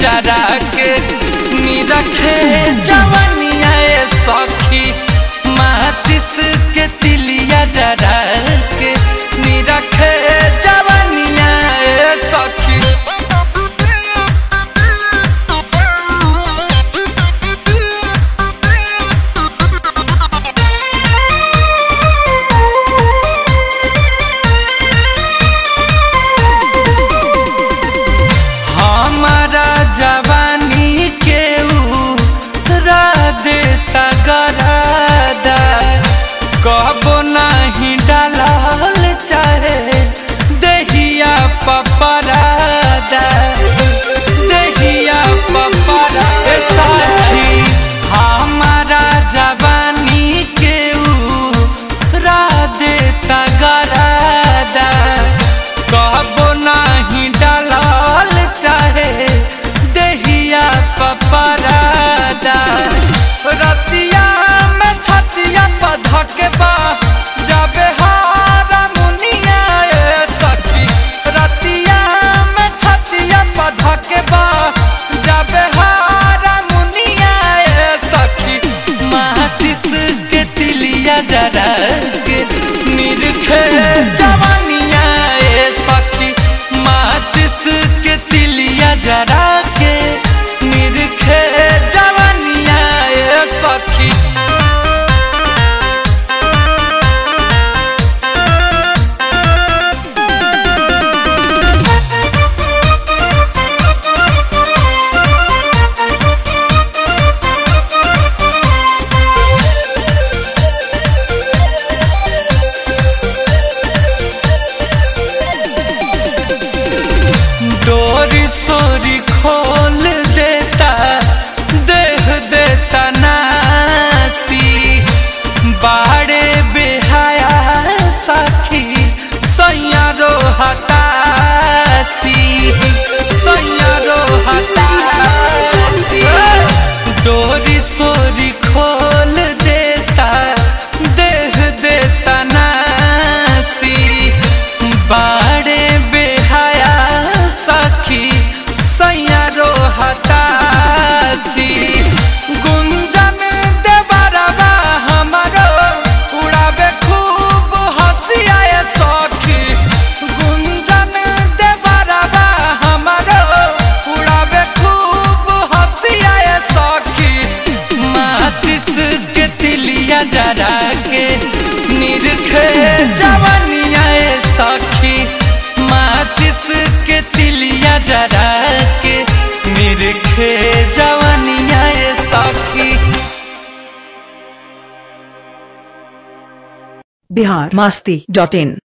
जरा के निरखे जवनिया ए सखी माचिस के तिलिया जरा के निरखे जवनिया ए सखी हमारा जवानी के देता गरादा कबो नहीं डालल चाहे दहिया पपरादा दहिया पपरा ए साथी हमारा जवानी के देता गरादा कबो नहीं डालल चाहे दहिया पपरादा रतिया में छतिया पधके बा जाबे हारा मुनिया ए सखी रतिया में छतिया पधके बा जाबे हारा मुनिया ए सखी माचिस के तिलिया जरा के निरखे जवानिया ए सखी माचिस के तिलिया जरा के निरखे जवानिया ए सखी डोरी सोरी खोल देता देह देता नासी बाड़े बेहाया सखी सैया रो हतासी सैया रो हतासी डोरी सोरी खोल देता देह देता नासी बाड़े बेहाया सखी सैया रो हतासी गुंजन देवरबा हमारो उड़ावे खूब हंसिया सखी गुंजन देवरबा हमारो उड़ावे खूब हंसिया सखी माचिस के तिलिया जरा के निरखे जवनिया ए सखी माचिस के तिलिया जरा के निरखे जवनिया ए सखी बिहार मस्ती डॉट इन